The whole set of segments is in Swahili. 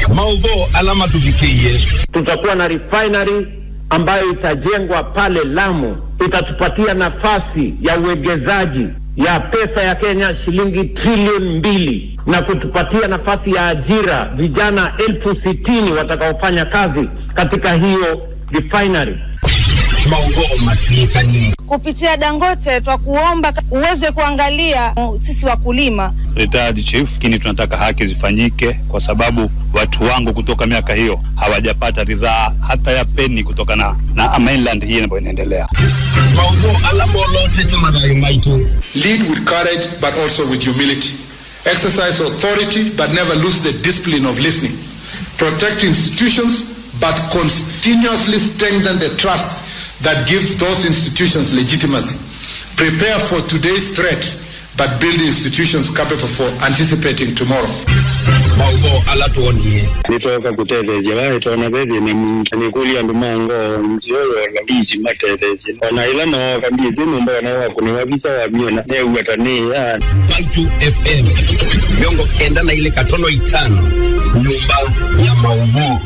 maudho alama tuvikie tutakuwa na refinery ambayo itajengwa pale Lamu, itatupatia nafasi ya uwegezaji ya pesa ya Kenya shilingi trilioni mbili na kutupatia nafasi ya ajira vijana elfu sitini watakaofanya kazi katika hiyo refinery. maudho matuikani kupitia Dangote twa kuomba uweze kuangalia uh, sisi wakulima retired chief, lakini tunataka haki zifanyike, kwa sababu watu wangu kutoka miaka hiyo hawajapata ridhaa hata ya peni kutokana na mainland hii ambayo inaendelea. maudho alama olote tumadai maitu Lead with courage but also with humility. Exercise authority but never lose the discipline of listening. Protect institutions but continuously strengthen the trust that gives those institutions legitimacy. Prepare for today's threat but build institutions capable for anticipating tomorrow. maudho alatuonie nitoka kutetheja vaitona vethi ni nikulia ndumango nzioyola mbizi matetheje ona ila nooka mbizi numba wana waku ni wavisa wamiona neugatania Baitu FM miongo kenda na ile katono itano nyumba ya maudho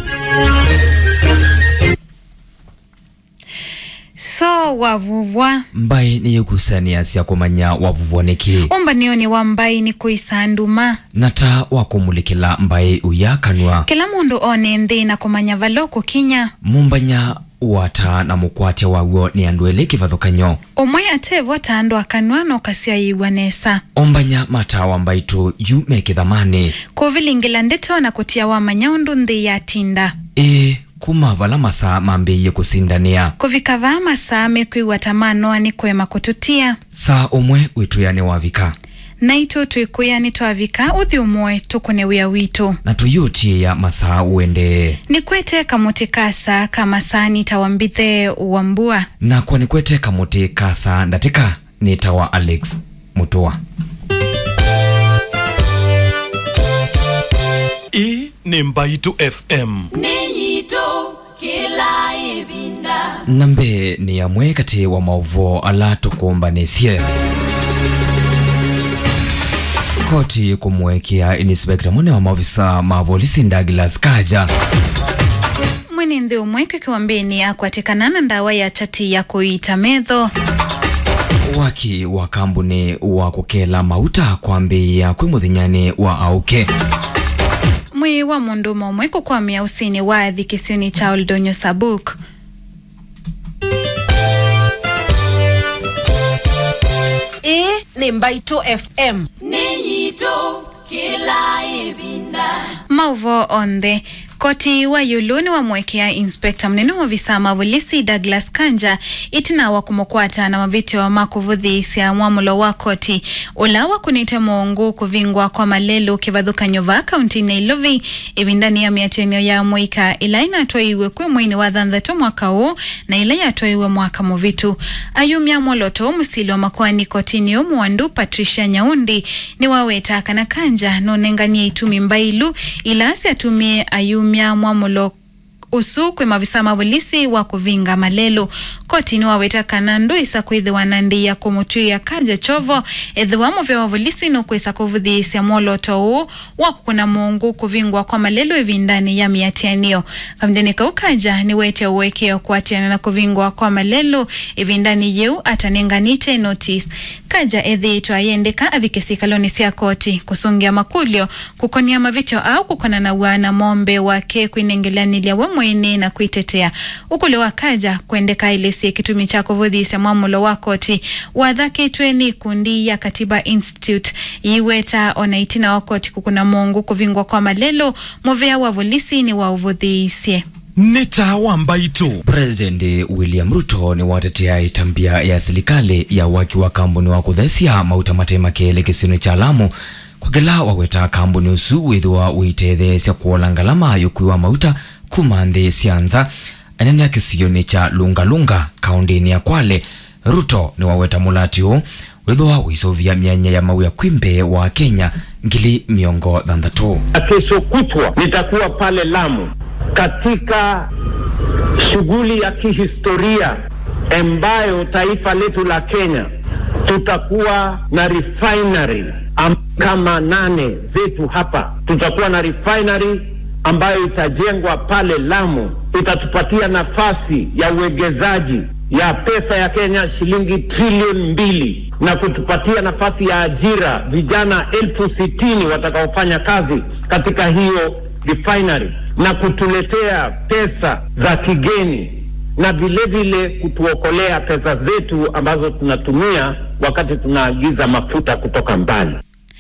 so wavuvwa mbai niyikusania sya kumanya wavuvwa niki umbanioni wa mbai ni kuisanduma nata wakumulikila mbai uyakanwa kila mundu one nthi na kumanya valo kukinya mumbanya wata na mukwatya waw'o ni andu eli kivathukanyo umwe atevwa ta andu akanwa nokasya yiwa nesa ombanya matawa mbaitu yu mekithamani kuvilingila ndeto na kutia wamanya undu nthi yatinda ii kuma vala masaa mambiie kusindania kuvika vaa masaa mekwiwa tamanoa ni kwema kututia saa umwe wituyani wavika na itu twikuya ni twavika uthi umwe tukune wia witu na tuyutiia masaa uendee ni kwete kamuti kasa kama sani tawambithe wambua na kwa nikwete kamuti kasa ndatika nitawa alex mutua hii ni mbaitu fm niyito kila ibinda nambe ni amwe kati wa mauvo ala tukumbanisye koti kumwekia inspekta mune wa maofisa ma polisi Douglas Kaja mwini nthi umwe kwikiwambini akwatikana na ndawa ya chati ya kuita metho waki wa kambuni wa kukela mauta kwambia kwi muthinyani wa auke mwi wa mundu momwe kukwamia usini wa athi kisioni cha oldonyo sabuk hii ni Mbaitu FM. niyito kila ibinda mauvo onthe koti wa yulu ni wamwekea inspekta mnene wa visa mavolisi douglas kanja itina wa kumukwata na mavityo ma kuvuthiisya mwamulo wa koti ula wa kunite muungu kuvingwa kwa malelu kivathukanyo va kaunti-ini iluvi ivindani ya miatenio ya mwika ila inatwaiwe kwi mwini wa thanthatu mwaka huu na ila yatwaiwe mwaka muvitu ayumya mwoloto musili wa makwani kotini umuwandu patricia nyaundi ni waweta kana kanja nunenganie itumi mbailu ila asiatumie ayumya mwamulo usu kwi mavisa ma polisi wa kuvinga malelo kotini waweta kana ndu isa kwithiwa na ndi ya kumutwia kanja chovo ethiwa muvya wa polisi nukwisa kuvuthiisya mwoloto uu wa kukuna muungu kuvingwa kwa malelo ivindani ya miatianio kamdeni kau kanja ni wete uwekeo kuatiana na kuvingwa kwa malelo ivindani yeu atanenganite notice kaja ethiitwa ayendeka avikesikaloni sya koti kusungia makulyo kukonia mavityo au kukona na wana mombe wake kwinengelanilia we mwene na kuitetea ukule wa kaja kuendeka ilesi kitumi cha kuvuthiisya mwamulo wa koti wathakitwe ni kundi ya katiba institute iweta ona itina wa koti kukuna mungu kuvingwa kwa malelo muvea wa volisi ni wa uvuthiisye nĩ tawa mbaitu President William Ruto ni watetea itambia ya serikali ya waki wa kambuni wa kuthesia mauta matema kele kisino cha Lamu kwakela waweta kambuni usu withiwa witetheesya kuola ngalama yukuiwa mauta kuma nthi syanza enene ya kisioni cha lungalunga kaundini ya Kwale Ruto ni waweta mulati uu withiwa wisuvia myanya ya mau ya kwimbe wa Kenya ngili miongo thanthatu Na kesho kutwa nitakuwa pale Lamu katika shughuli ya kihistoria ambayo taifa letu la Kenya tutakuwa na refinery am- kama nane zetu hapa. Tutakuwa na refinery ambayo itajengwa pale Lamu itatupatia nafasi ya uwegezaji ya pesa ya Kenya shilingi trilioni mbili na kutupatia nafasi ya ajira vijana elfu sitini watakaofanya kazi katika hiyo refinery na kutuletea pesa za kigeni na vile vile kutuokolea pesa zetu ambazo tunatumia wakati tunaagiza mafuta kutoka mbali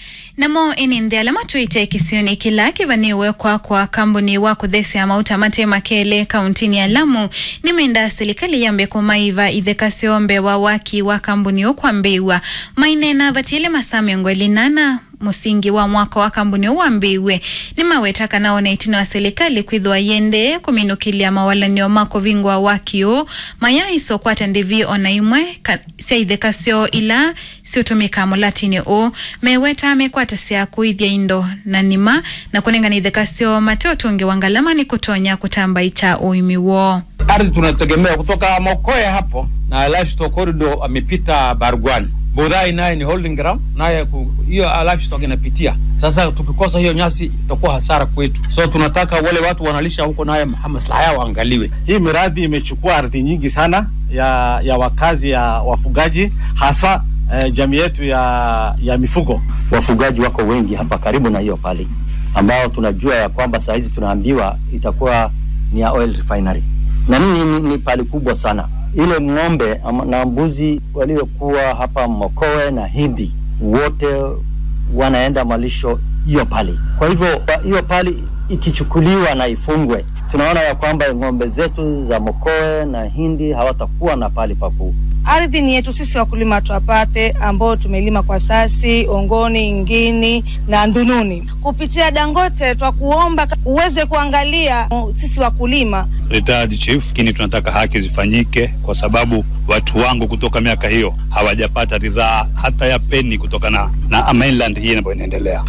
namo enende alama tuite kisioni kila kivaniwe kwa kwa kambuni wa kuthesia mauta mate makele kauntini ya Lamu nimenda serikali yambe kumaiva ithekasiombe wa waki wa kambuni okwambiwa mainena vatile masaa miongo linana musingi wa mwaka wa kambuni uwambiwe nimawetaka naona itino wa serikali kwithwa yende kuminukilia mawalanio mako vingwa wakio mayaiso kwata ndivi ona imwe sia ithekasio ila siutumika mulatini u meweta mekwata sia kuithya indo na nima na kunengana ithekasio mateo tungi wangalama ni kutonya kutamba icha uimi wo ardhi tunategemea kutoka Mokoe hapo na livestock corridor amepita Bargwani. Budhai naye ni holding ground, naye ku- hiyo livestock inapitia. Sasa tukikosa hiyo nyasi itakuwa hasara kwetu, so tunataka wale watu wanalisha huko, naye maslaha yao waangaliwe. Hii miradi imechukua ardhi nyingi sana ya, ya wakazi ya wafugaji hasa eh, jamii yetu ya, ya mifugo. wafugaji wako wengi hapa karibu na hiyo pale ambao tunajua ya kwamba saa hizi tunaambiwa itakuwa ni ya oil refinery na nini ni, ni pali kubwa sana ile ng'ombe ama- na mbuzi waliokuwa hapa Mokowe na Hindi wote wanaenda malisho hiyo pale. Kwa hivyo kwa hiyo pali ikichukuliwa na ifungwe, tunaona ya kwamba ng'ombe zetu za Mokowe na Hindi hawatakuwa na pali pa ku Ardhi ni yetu sisi wakulima twapate, ambao tumelima kwa sasi, Ongoni, Ngini na Ndununi. Kupitia Dangote twakuomba uweze kuangalia uh, sisi wakulima retired chief, lakini tunataka haki zifanyike kwa sababu watu wangu kutoka miaka hiyo hawajapata ridhaa hata ya peni kutokana na mainland hii ambayo inaendelea.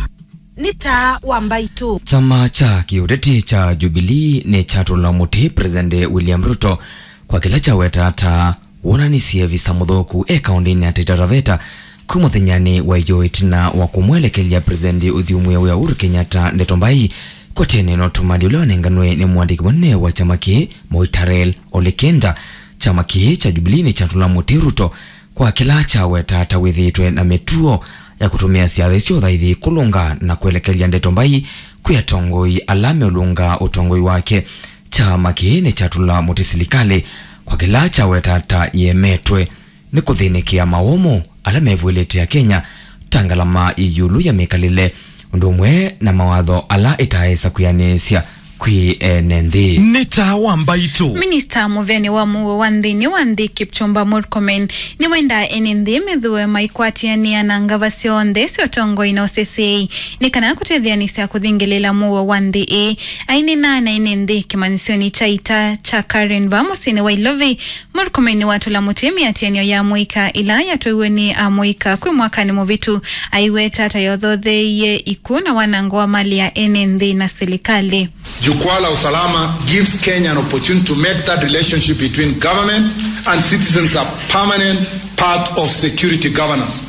nita wambaitu chama cha kiuteti cha Jubilee ni chatula muti President William Ruto kwa kila chaweta ata wonanisie visa muthuku e kaundini ya Taita Taveta kuma thinyani wa yoit na wa kumwelekelia President uthiumwe wa Uhuru Kenyatta Ndeto Mbai kotini no tumandi ule wanenganwe ni mwandiki munene wa chama ki Moitarel Olekenda chama ki cha Jubilee ni chatula muti Ruto kwa kila chaweta ata withitwe na mituo ya kutumia siatha icio thaithi kulunga na kuelekelia Ndeto Mbai kwiyatongoi alame ulunga utongoi wake chama kii ni chatula muti silikali kwa kila chawetata yemetwe ni kuthinikia mawomo ala mevwilite Kenya tangalama iyulu ya mikalile undu umwe na mawatho ala itaesa kwianisya kwi ene nthi nitawamba itu minista muveni wa muo wa nthini wa nthi kipchumba murkomen ni wenda eni nthi mithuwe maikwatiania na ngava sionthe ciotongoi na usesei ni kana kutithianisya kuthingilila muo wa nthi ii aini nana eni nthi kimanisioni cha ita cha karen va musini wa ilovi murkomen ni watula muti miatianio ya muika ila yatwiwe ni amuika kwi mwakani muvitu aiweta tayothotheiye iku na wanango wa mali ya eni nthi na serikali Jukwaa la Usalama gives Kenya an opportunity to make that relationship between government and citizens a permanent part of security governance.